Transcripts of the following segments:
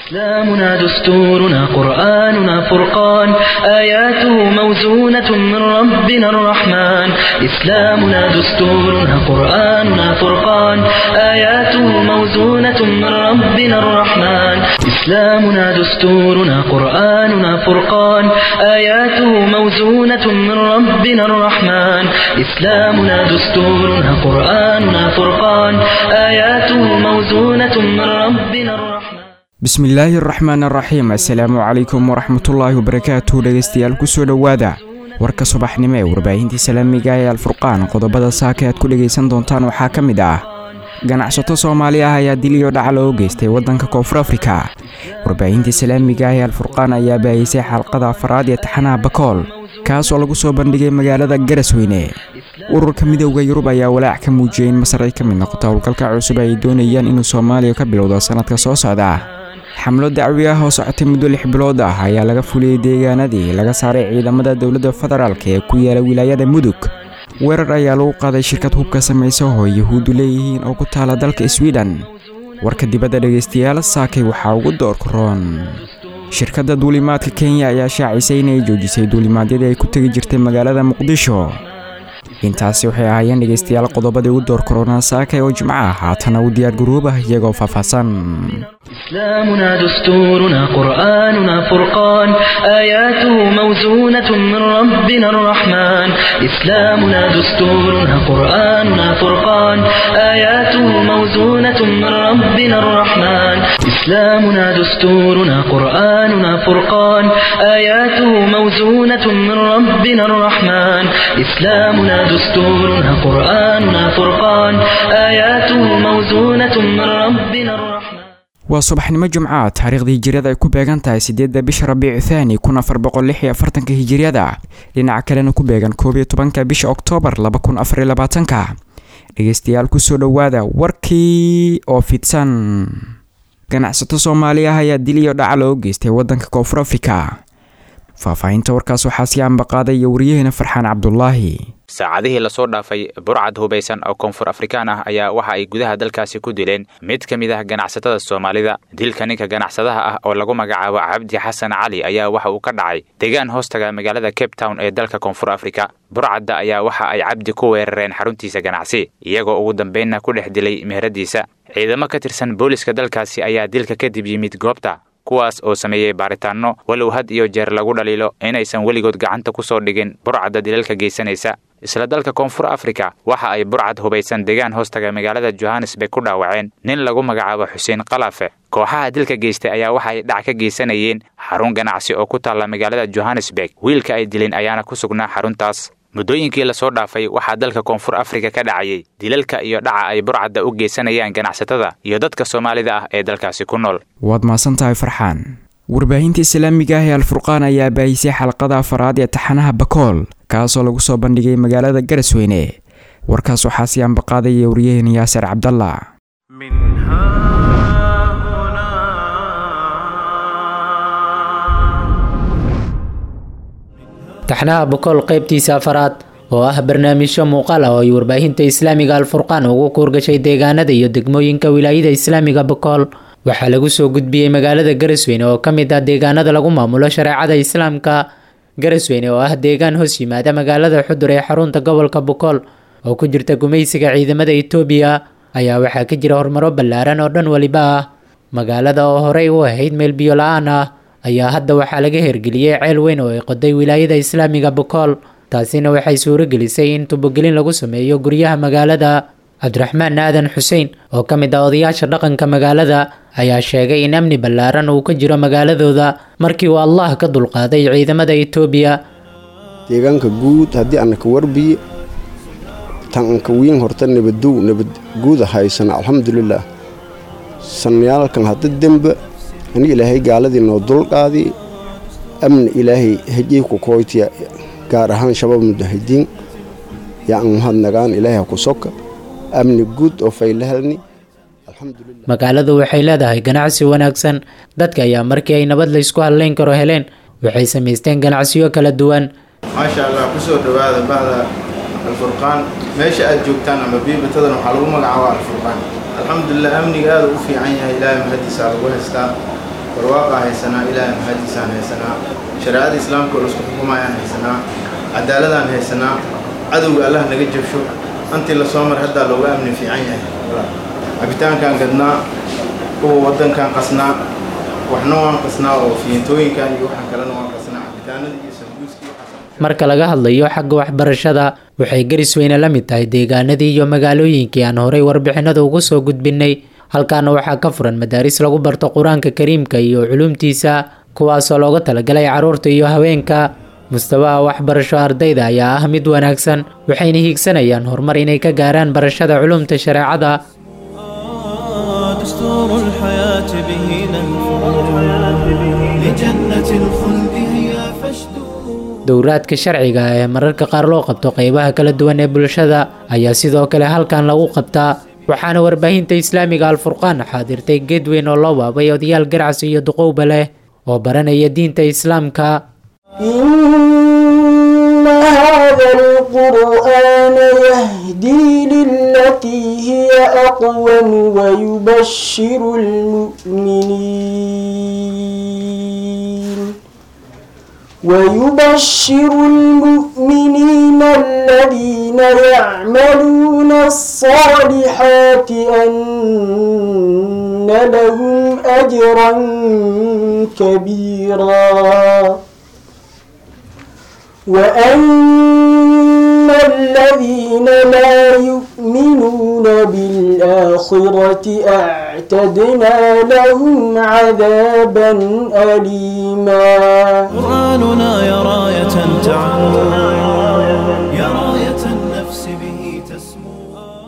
إسلامنا دستورنا قرآننا فرقان آياته موزونة من ربنا الرحمن إسلامنا دستورنا قرآننا فرقان آياته موزونة من ربنا الرحمن إسلامنا دستورنا قرآننا فرقان آياته موزونة من ربنا الرحمن إسلامنا دستورنا قرآننا فرقان آياته موزونة من ربنا الرحمن bismillaahi araxmaan araxiim assalaamu calaykum waraxmatullaahi wabarakaatu dhegeystayaal kusoo dhowaada warka subaxnimo ee warbaahintii salaamiga ee alfurqaan qodobada saaka aad ku dhegaysan doontaan waxaa ka mid ah ganacsato soomaali ah ayaa diliyo dhaca loo geystay waddanka koonfur afrika warbaahintii salaamiga ee alfurqaan ayaa baayisay xalqada afaraad ee taxanaha bakool kaas oo lagu soo bandhigay magaalada garasweyne ururka midooda yurub ayaa walaac ka muujiyay in masar ay ka mid noqoto howlgalka cusub ay doonayaan inuu soomaaliya ka bilowdo sannadka soo socda xamlo dacwi ah oo socotay muddo lix bilood ah ayaa laga fuliyey deegaanadii laga saaray ciidamada dowladda federaalk ee ku yaala wilaayada mudug weerar ayaa lagu qaaday shirkad hubka samaysa oo yuhuuddu leeyihiin oo ku taala dalka swiden warka dibadda dhegaystayaal saakay waxaa ugu doorka roon shirkadda duulimaadka kenya ayaa shaacisay inay joojisay duulimaadyadii ay ku tegi jirtay magaalada muqdisho intaasi waxay ahaayeen dhegaystayaal qodobadii ugu door korona saakay oo jimco ah haatana u diyaar garoobah iyagoo faahfaahsan إسلامنا دستورنا قرآننا فرقان آياته موزونة من ربنا الرحمن إسلامنا دستورنا قرآننا فرقان آياته موزونة من ربنا الرحمن إسلامنا دستورنا قرآننا فرقان آياته موزونة من ربنا الرحمن إسلامنا دستورنا قرآننا فرقان آياته موزونة من ربنا الرحمن waa subaxnimo jumca taariikhdii hijiriyada ay ku beegan tahay siddeedda bisha rabiicu thaani kun afar boqol lix iyo afartanka hijiriyada dhinaca kalena ku beegan koob iyo tobanka bisha oktoobar laba kun afar iyo labaatanka dhegeystayaal kusoo dhowaada warkii oo fidsan ganacsato soomaali ah ayaa dil iyo dhaca loo geystay waddanka koonfur afrika faahfaahinta warkaas waxaa sii ambaqaaday iyo waryaheena farxaan cabdulaahi saacadihii lasoo dhaafay burcad hubaysan oo koonfur afrikaan ah ayaa waxa ay gudaha dalkaasi ku dileen mid ka mid ah ganacsatada soomaalida dilka ninka ganacsadaha ah oo lagu magacaabo cabdi xasan cali ayaa waxa uu ka dhacay deegaan hoostaga magaalada cape town ee dalka koonfur afrika burcadda ayaa waxa ay cabdi ku weerareen xaruntiisa ganacsi iyagoo ugu dambaynna ku dhex dilay meheradiisa ciidamo ka tirsan booliska dalkaasi ayaa dilka kadib yimid goobta kuwaas oo sameeyey baaritaanno walow had iyo jeer lagu dhaliilo inaysan weligood gacanta ku soo dhigin burcadda dilalka geysanaysa isla dalka koonfur afrika waxa ay burcad hubaysan deegaan hoostaga magaalada johannesburg ku dhaawaceen nin lagu magacaabo xuseen kalaafe kooxaha dilka geystay ayaa waxa ay dhac ka geysanayeen xarun ganacsi oo ku taalla magaalada johannesburg wiilka ay dileen ayaana ku sugnaa xaruntaas muddooyinkii lasoo dhaafay waxaa dalka koonfur afrika ka dhacayay dilalka iyo dhaca ay burcadda u geysanayaan ganacsatada iyo dadka soomaalida ah ee dalkaasi ku nool waad mahadsan tahay farxaan warbaahinta islaamiga ah ee alfurqaan ayaa baayisay xalqada afaraad ee taxanaha bakool kaasoo lagu soo bandhigay magaalada garasweyne warkaas waxaa sii ambaqaadaya waryaheena yaasir cabdalla taxnaha bokool qaybtiisa afaraad oo ah barnaamijyo muuqaal ah oo ay warbaahinta islaamiga alfurqaan ugu kuurgashay deegaanada iyo degmooyinka wilaayada islaamiga bokool waxaa lagu soo gudbiyey magaalada garasweyne oo ka mid ah deegaanada lagu maamulo shareecada islaamka garasweyne oo ah deegaan hoos yimaada magaalada xudur ee xarunta gobolka bokool oo ku jirta gumaysiga ciidamada itoobiya ayaa waxaa ka jira horumaro ballaaran oo dhan waliba ah magaalada oo horey u ahayd meel biyo la-aan ah ayaa hadda waxaa laga hergeliyey ceel weyn oo ay qoday wilaayada islaamiga bokool taasina waxay suuro gelisay in tubogelin lagu sameeyo guryaha magaalada cabdiraxmaan aadan xuseen oo ka mid ah odayaasha dhaqanka magaalada ayaa sheegay in amni ballaaran uu ka jiro magaaladooda markii uu allah ka dulqaaday ciidamada itoobiya deegaanka guud haddii anaka warbiye tan anka wiin horta nabadow nabad guuda haysana alxamdulilaah sanayaalkan hadda dembe ani ilaahay gaaladii noo dulqaadi amni ilaahay hejey ku kooytiya gaar ahaan shabaab mudahidiin yaan mahadnagaan ilaahay ha ku soka amni guud oo faylahalni magaaladu waxay leedahay ganacsi wanaagsan dadka ayaa markii ay nabad laysku hadlayn karo heleen waxay samaysteen ganacsiyo kala duwan maasha allah kusoo dhowaada bahda alfurqaan meesha aad joogtaan ama biibatadan waxaa lagu magacaaba alfurqaan alxamdulilah amniga aada u fiican yahay ilaahay mahadiisa lagu haystaa barwaaqaa haysanaa ilaahay mahadiisaan haysanaa shareecada islaamka oo laisku xukumayaan haysanaa cadaaladaan haysanaa cadowga allah naga jabsho antii la soo mar haddaa looga amni fiican yahay cabitaankaan gadnaa kuwa waddankaan qasnaa waxna waan qasnaa oo fiintooyinkan iyo waxaan kalena waan qasnaa cabitaanada iyo sambuuskii marka laga hadlayo xagga waxbarashada waxay garis weyne la mid tahay deegaanadii iyo magaalooyinkii aan horay warbixinada ugu soo gudbinay halkaana waxaa ka furan madaaris lagu barto qur-aanka kariimka iyo culuumtiisa kuwaasoo looga talagalay caruurta iyo haweenka mustawaha waxbarasho ardayda ayaa ah mid wanaagsan waxayna hiigsanayaan horumar inay ka gaaraan barashada culumta shareecada دستور الحياة به ننفر لجنة الخلد هي فاشدوا dowraadka sharciga ee mararka qaar loo qabto qeybaha kala duwan ee bulshada ayaa sidoo kale halkan lagu qabtaa waxaana warbaahinta islaamiga alfurqaan xaadirtay geed weyn oo loo waabay odayaal garacsi iyo duqowba leh oo baranaya diinta islaamka إن هذا القرآن يهدي للتي هي أقوم ويبشر المؤمنين ويبشر المؤمنين الذين يعملون الصالحات أن لهم أجرا كبيرا وأن الذين لا يؤمنون بالآخرة أعتدنا لهم عذابا أليما قرآننا يا راية تعم يا راية النفس به تسمو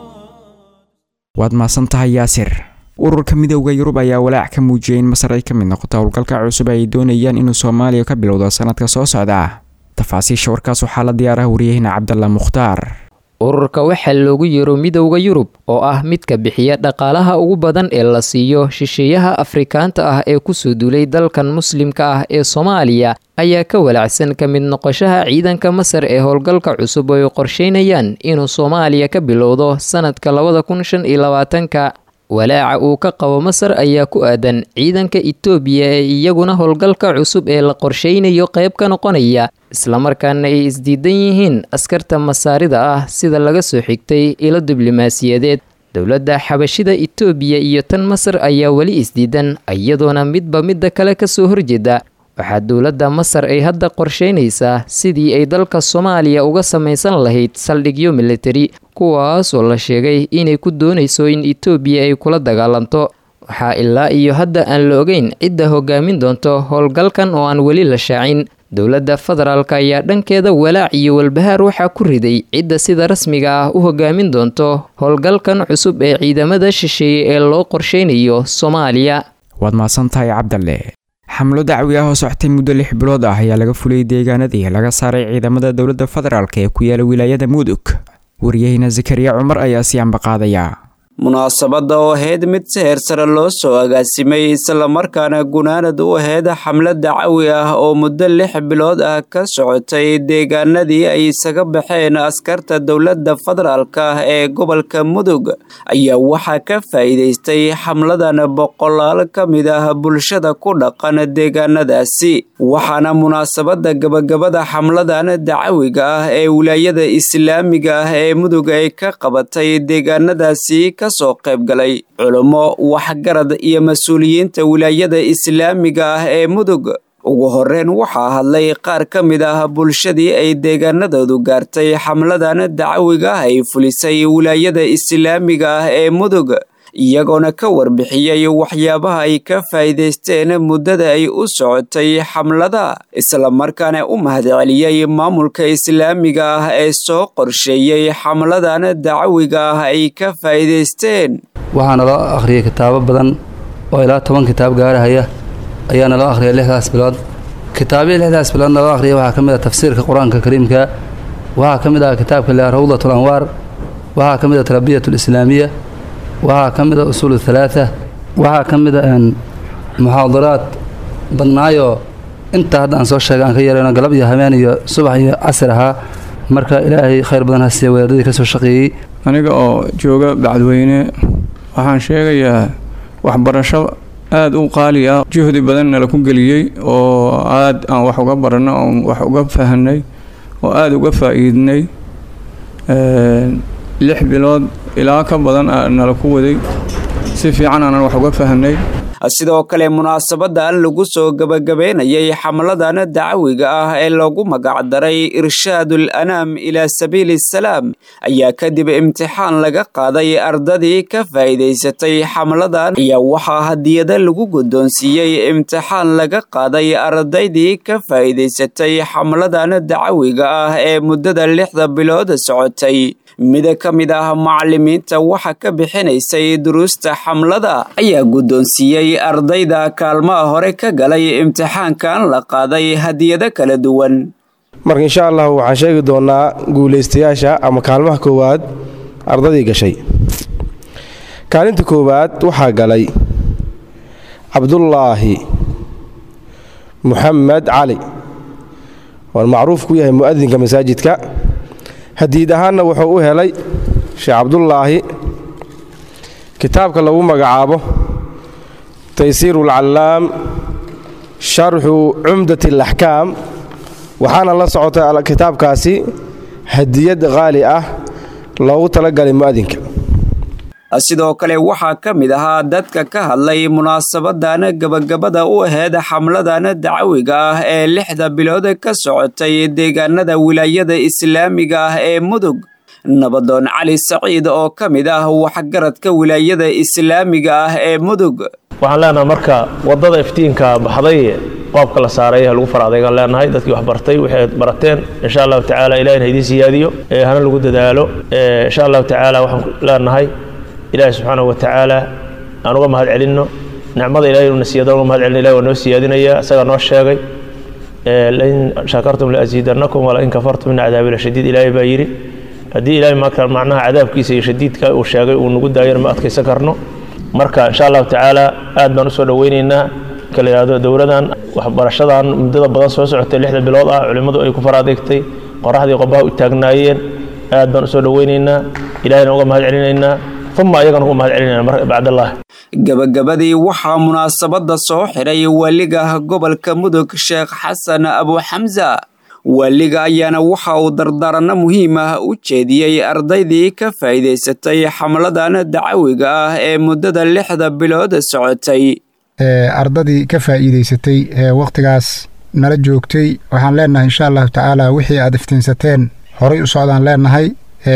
waad mahadsan tahay yaasir ururka midowda yurub ayaa walaac ka muujiyay in masar ay ka mid noqoto howlgalka cusub ay doonayaan inuu soomaaliya ka bilowdo sanadka soo socda tafaasiisha warkaas waxaa la diyaaraha wariyaheyna cabdalla mukhtaar ururka waxaa loogu yeero midowda yurub oo ah midka bixiya dhaqaalaha ugu badan ee la siiyo shisheeyaha afrikaanta ah ee kusoo duulay dalkan muslimka ah ee soomaaliya ayaa ka walaacsan ka mid noqoshaha ciidanka masar ee howlgalka cusub oo ay qorsheynayaan inuu soomaaliya ka bilowdo sanadka labada kun shan iyo labaatanka walaaca uu ka qabo masar ayaa ku aadan ciidanka itoobiya ee iyaguna howlgalka cusub ee la qorsheynayo qayb ka noqonaya islamarkaana ay isdiidan yihiin askarta masaarida ah sida laga soo xigtay ilo diblomaasiyadeed dowladda xabashida itoobiya iyo tan masar ayaa weli isdiidan iyadoona midba midda kale kasoo horjeeda waxaa dowladda masar ay hadda qorsheynaysaa sidii ay dalka soomaaliya uga samaysan lahayd saldhigyo militari kuwaas oo la sheegay inay ku doonayso in itoobiya ay kula dagaalanto waxaa ilaa iyo hadda aan la ogeyn cidda hogaamin doonto howlgalkan oo aan weli la shaacin dowladda federaalk ayaa dhankeeda walaac iyo walbahaar waxaa ku riday cidda sida rasmiga ah u hogaamin doonto howlgalkan cusub ee ciidamada shisheeye ee loo qorsheynayo soomaaliya waad mahadsan tahay cabdalle xamlo dacwi ah oo socotay muddo lix bilood ah ayaa laga fuliyey deegaanadii laga saaray ciidamada dowladda federaalk ee ku yaala wilaayada mudug waryaheyna zakariya cumar ayaa si ambaqaadaya munaasabadda oo ahayd mid si heer sare loo soo agaasimay islamarkaana gunaanad u ahayd xamlad dacawi ah oo muddo lix bilood ah ka socotay deegaanadii ay isaga baxeen askarta dowladda federaalk ah ee gobolka mudug ayaa waxaa ka faa'iidaystay xamladan boqolaal ka mid ah bulshada ku dhaqan deegaanadaasi waxaana munaasabadda gabagabada xamladan dacawiga ah ee wilaayada islaamiga ah ee mudug ay ka qabatay deegaanadaasi kasoo qaybgalay culummo waxgarad iyo mas-uuliyiinta wilaayada islaamiga ah ee mudug ugu horreyn waxaa hadlay qaar ka mid ah bulshadii ay deegaanadoodu gaartay xamladan dacawiga ah ay fulisay wilaayada islaamiga ah ee mudug iyagoona ka warbixiyey waxyaabaha ay ka faa'iidaysteen muddada ay u socotay xamlada islamarkaana u mahadceliyey maamulka islaamiga ah ee soo qorsheeyey xamladan dacawiga ah ay ka faa'iidaysteen waxaa naloo akhriyay kitaabo badan oo ilaa toban kitaab gaarahaya ayaa naloo akhriyay lixdaas bilood kitaabyii lixdaas bilood naloo akhriyay waxaa ka mid ah tafsiirka qur-aanka kariimka waxaa ka mid ah kitaabka le rawdatul anwaar waxaa ka mid ah tarbiyat lislaamiya waxaa ka mid a usuul halaatha waxaa ka mid a muxaadaraad badnaayoo intaa hadda aan soo sheegay aan ka yeelano galab iyo habeen iyo subax iyo casir ahaa marka ilaahay khayr badan ha siiya wadaadadii ka soo shaqeeyey aniga oo jooga bacdweyne waxaan sheegayaa waxbarasho aada u qaali ah juhdi badan nala ku geliyey oo aada aan wax uga baranay oo wax uga fahanay oo aada uga faa-iidnay lix bilood ilaa ka badan nala ku waday si fiican aanan wax uga fahanay sidoo kale munaasabadan lagu soo gabagabeynayay xamladan dacwiga ah ee loogu magacdaray irshaadul anaam ilaa sabiili salaam ayaa kadib imtixaan laga qaaday ardadii ka faa'iidaysatay xamladan ayaa waxaa hadiyada lagu guddoonsiiyey imtixaan laga qaaday ardaydii ka faa'iidaysatay xamladan dacwiga ah ee muddada lixda bilood socotay mid ka mid ah macalimiinta waxa ka bixinaysay duruusta xamlada ayaa guddoonsiiyey ardayda kaalmaha hore ka galay imtixaankan la qaaday hadiyado kala duwan marka insha allah waxaan sheegi doonaa guulaystayaasha ama kaalmaha koowaad ardadii gashay kaalinta koowaad waxaa galay cabdullaahi muxamed cali waan macruuf ku yahay mu'adinka masaajidka hadiid ahaanna wuxuu u helay sheekh cabdullaahi kitaabka lagu magacaabo taysiiru alcallaam sharxu cumdat alaxkaam waxaana la socotay kitaabkaasi hadiyad qaali ah loogu talagalay mu'adinka sidoo kale waxaa ka mid ahaa dadka ka hadlay munaasabadan gabagabada u aheyd xamladan dacwiga ah ee lixda bilood ka socotay deegaanada wilaayada islaamiga ah ee mudug nabadoon cali saciid oo ka mid ah waxgaradka wilaayada islaamiga ah ee mudug waxaan leenahay marka wadada iftiinka baxday qoobka la saaray ha lagu fara adaygaan leenahay dadkii wax bartay waxay barateen insha allahu tacaala ilahina idiin siyaadiyo hana lagu dadaalo insha allahu tacaala waxaan leenahay ilaahi subxaanahu watacaala aan uga mahad celinno nicmada ilahay inuu na siiyada uga mahad celino ilahi waa noo siyaadinaya isagaa noo sheegay lain shakartum laasiidannakum walain kafartum ina cadaabi lashadiid ilaahay baa yidhi haddii ilaahay marka macnaha cadaabkiisa iyo shadiidka uu sheegay uu nagu daayana ma adkaysan karno marka insha allahu tacaala aad baan usoo dhoweyneynaa kala yidhahdo dowladan waxbarashadan muddada badan soo socotay lixda bilood ah culimmadu ay ku fara adeegtay qoraxdii qobaha u taagnaayeen aad baan usoo dhoweyneynaa ilahayna uga mahad celinaynaa uma ayagana uga mahad celinayna bacdallah gabagabadii waxaa munaasabada soo xidhay waaliga gobolka mudug sheekh xasan abu xamsa waaliga ayaana waxa uu dardaaranno muhiim ah u jeediyey ardaydii ka faa'iidaysatay xamladan dacawiga ah ee muddada lixda bilood socotay ardadii ka faa'iidaysatay ee wakhtigaas nala joogtay waxaan leenahay insha allahu tacaala wixii aad iftiinsateen horay u socdaan leenahay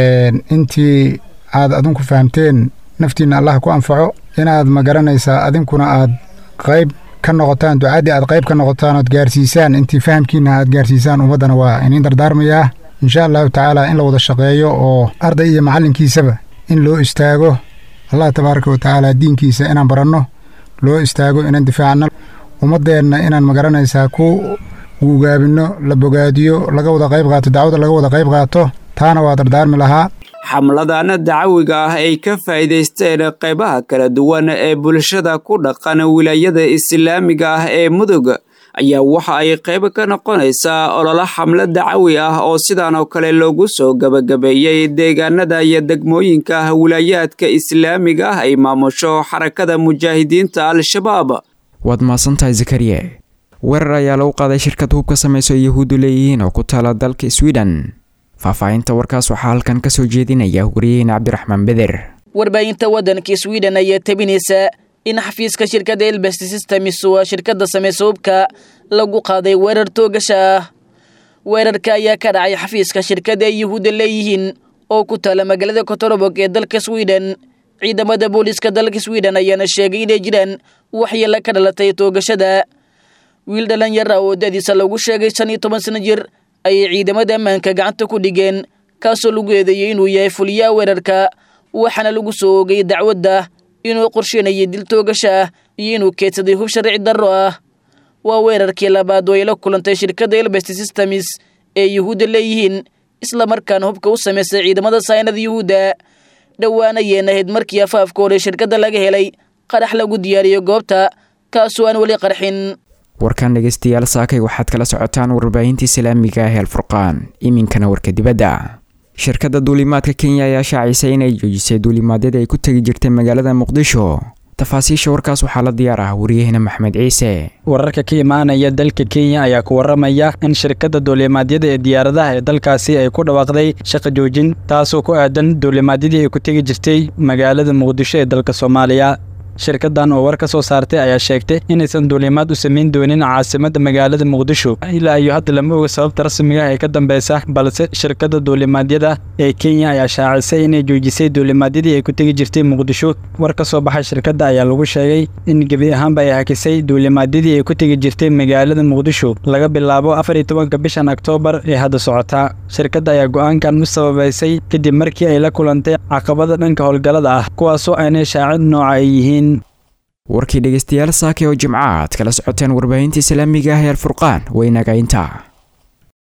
intii aad adinku fahamteen naftiinna allah ku anfaco inaad ma garanaysaa adinkuna aad qayb ka noqotaan ducaddii aad qayb ka noqotaan ood gaarsiisaan intii fahamkiinna aad gaarsiisaan ummaddana waa iniin dardaarmayaa insha allahu tacaala in la wada shaqeeyo oo arday iyo macallinkiisaba in loo istaago allah tabaaraka wa tacaala diinkiisa inaan baranno loo istaago inaan difaacno ummaddeenna inaan ma garanaysaa ku guugaabinno la bogaadiyo laga wada qayb qaato dacwada laga wada qayb qaato taana waa dardaarmi lahaa xamladan dacawiga ah ay ka faa'iidaysteen qaybaha kala duwan ee bulshada ku dhaqan wilaayada islaamiga ah ee mudug ayaa waxa ay qayb ka noqonaysaa ololo xamlo dacawi ah oo sidan oo kale loogu soo gabagabeeyey deegaanada iyo degmooyinka wilaayaadka islaamiga ah ay maamusho xarakada mujaahidiinta al-shabaab waad mahadsantahay zakariye weerar ayaa lagu qaaday shirkad hub ka samayso yahuuddu leeyihiin oo ku taala dalka sweden faahfaahinta warkaas waxaa halkan ka soo jeedinaya wariyaheena cabdiraxmaan beder warbaahinta waddanka sweden ayaa tabinaysa in xafiiska shirkadda elbest systems waa shirkadda samaysa hubka lagu qaaday weerar toogasha ah weerarka ayaa ka dhacay xafiiska shirkadda ay yahuudda leeyihiin oo ku taala magaalada kotorobog ee dalka sweden ciidamada booliiska dalka sweden ayaana sheegay inay jiraan waxyeelo ka dhalatay toogashada wiil dhalinyara oo dadiisa lagu sheegay shan iyo toban sano jir ayay ciidamada ammaanka gacanta ku dhigeen kaasoo lagu eedeeyey inuu yahay fuliyaha weerarka waxaana lagu soo oogay dacwadda inuu qorsheynayay dil toogasha ah iyo inuu keedsaday hub sharci darro ah waa weerarkii labaad oo ay la kulantay shirkadda elbest systems ee yuhuudda leeyihiin islamarkaana hubka u samaysay ciidamada saynada yuhuudda dhowaana yeen ahayd markii afaafka hore shirkadda laga helay qarax lagu diyaariyo goobta kaasoo aan weli qarxin warkan dhegeystayaal saakay waxaad kala socotaan warbaahinta islaamiga ah ee alfurqaan iminkana warka dibadda shirkadda duulimaadka kenya ayaa shaacisay inay joojisay duulimaadyada ay ku tegi jirtay magaalada muqdisho tafaasiisha warkaas waxaa la diyaar ah wariyahena maxmed ciise wararka ka imaanaya dalka kenya ayaa ku waramaya in shirkadda duulimaadyada ee diyaaradaha ee dalkaasi ay ku dhawaaqday shaqa joojin taasoo ku aadan duulimaadyadii ay ku tegi jirtay magaalada muqdisho ee dalka soomaaliya shirkadan oo war ka soo saartay ayaa sheegtay inaysan duulimaad u samayn doonin caasimadda magaalada muqdisho ilaa iyo hadda lama oga sababta rasmiga ee ka dambeysa balse shirkadda duulimaadyada ee kenya ayaa shaacisay inay joojisay duulimaadyadii ay ku tegi jirtay muqdisho war ka soo baxay shirkadda ayaa lagu sheegay in gebi ahaanba ay hakisay duulimaadyadii ay ku tegi jirtay magaalada muqdisho laga bilaabo afar iyo tobanka bishan oktoobar ee hadda socotaa shirkadda ayaa go-aankan u sababaysay kadib markii ay la kulantay caqabada dhanka howlgallada ah kuwaasoo aanay shaacid nooca ay yihiin warkii dhegeystayaal saake oo jimca aad kala socoteen warbaahinta islaamiga ah ee alfurqaan waynaga intaa